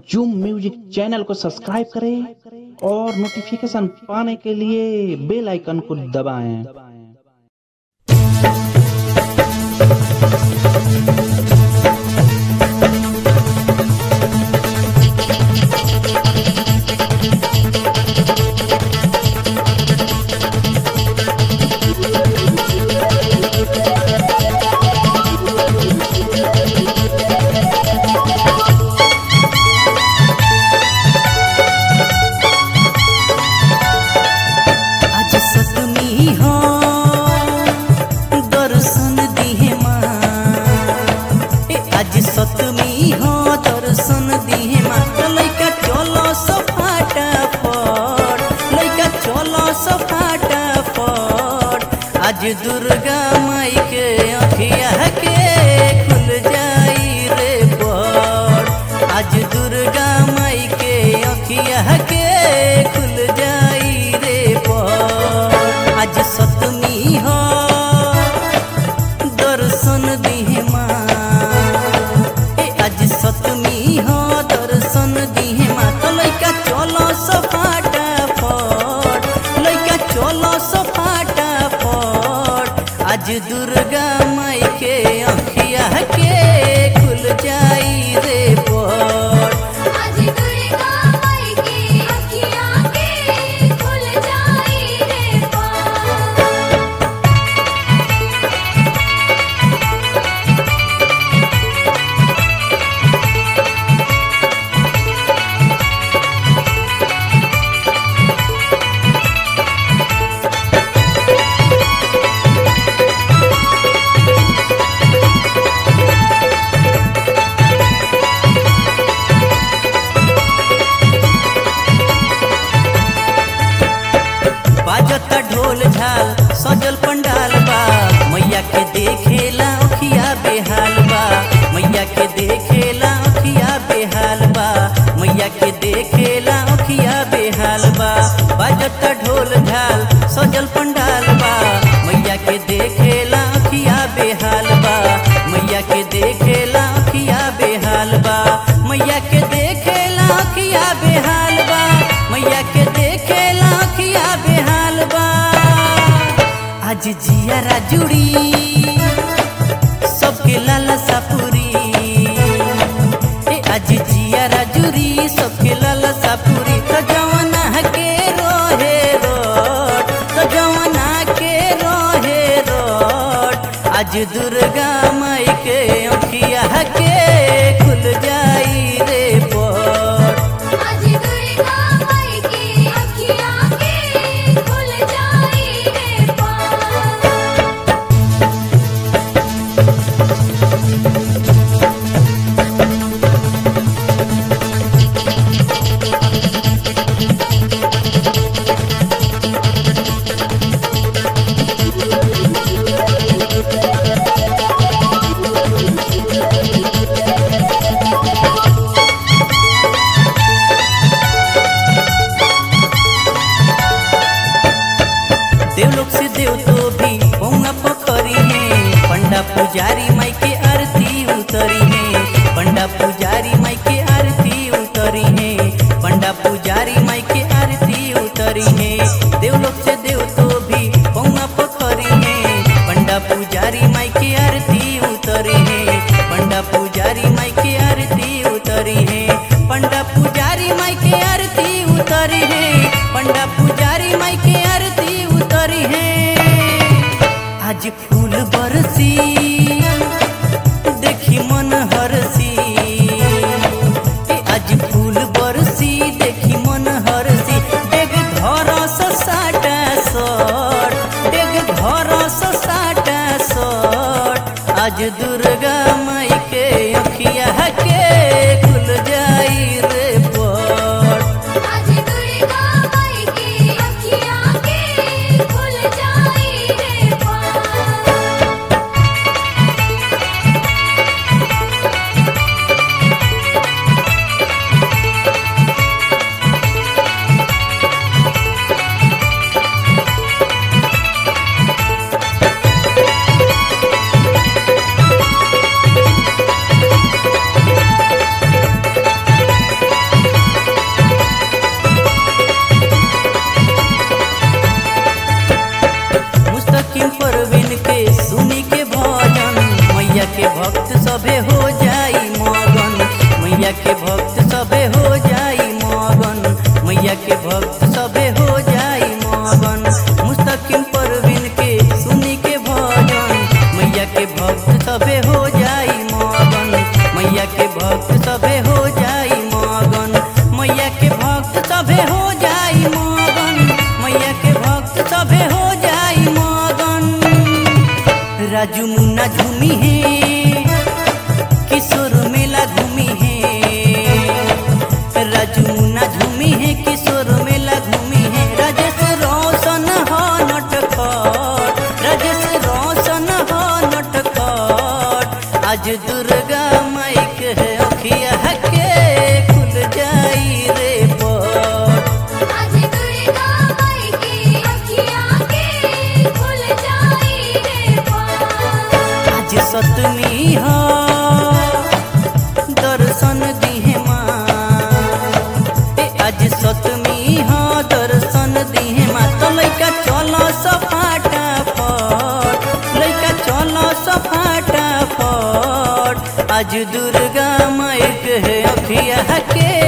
Zoom music channel को subscribe करें और नोटिफिकेशन पाने के लिए बेल आइकन को दबाएं। आज सतमी हो दर्शन दिहे माँ ए आज सतमी हो दर्शन दिहे माँ तो लइका चलो सफाटा फट लइका चलो सफाटा फट आज दुर्गा माई के अखिया के खुल जाई रे बड़ आज दुर्गा माई के अखिया के खुल जाई रे बड़ आज सतमी हो दर्शन दिहे माँ ए आज सतमी हो दर्शन दिहे माँ तो लइका चलो सफाटा फट लइका चलो सफाटा फट आज दुर्गा माई के अखिया के खुल जाई रे बड़ आज दुर्गा माई की अखियाँ के खुल जाई रे पार बाजता ढोल झाल सजल पंडाल बा मैया के देखेला अखिया बेहाल बा मैया के देखेला अखिया बेहाल बा मैया के देखेला अखिया बेहाल बा बाजता ढोल झाल सजल पंडाल बा मैया के देखेला अखिया बेहाल बा मैया के देखेला अखिया बेहाल बा मैया के देखेला अखिया बेहाल बा मैया के देखेला अखिया बेहाल बा आज जियारा जुड़ी सबके लालसा पूरी ए आज जियारा जुड़ी सबके लालसा पूरी तो जवाना के रोहे रोट तो जवाना के रोहे रोट आज दुर्गा माई के अखिया के खुल जाई रे पट आज दुर्गा माई की अखियाँ के खुल जाई रे पार देवलोक से देव तो भी पौना पोखरी है पंडा पुजारी माई के आरती उतरी है पंडा पुजारी माई के आरती उतरी है पंडा पुजारी माई के आरती उतरी है देवलोक से देव तो भी पौना पोखरी है पंडा पुजारी माई के आरती उतरी है पंडा पुजारी माई के आरती उतरी है पंडा पुजारी माई के आरती उतरी है पंडा पुजारी माई के आरती उतरी है आज फूल बरसी देखी मन हरसी ए आज फूल बरसी देखी मन हरसी डेग घर से साटा सट डेग घर से साटा सट आज दुर्गा माई के अखिया के खुल जाई रे पट आज दुर्गा माई की अखियाँ के खुल जाई रे पार भक्त सबे हो जाई मगन मैया के भक्त सबे हो जाई मगन मुस्तकिम परवीन के सुनी के भजन मैया के भक्त सबे हो जाई मगन मैया के भक्त सबे हो जाई मगन मैया के भक्त सबे हो जाई मगन मैया के भक्त सबे हो जाई मगन राजू मुन्ना झूमी है किशोर मेला घूमी है राजू मुन्ना झूमी है किशोर मेला घूमी है राजेश रोशन हो नटखट राजेश रोशन हो नटखट आज दुर्गा माई के अखिया के खुल जाई रे पट आज दुर्गा माई की अखियाँ के खुल जाई रे पार आज सतमी हो दर्शन दिहे माँ ए आज सतमी हो दर्शन दिहे माँ तो लइका चलो सफाटा फट लइका चलो सफाटा फट आज दुर्गा माई के अखिया के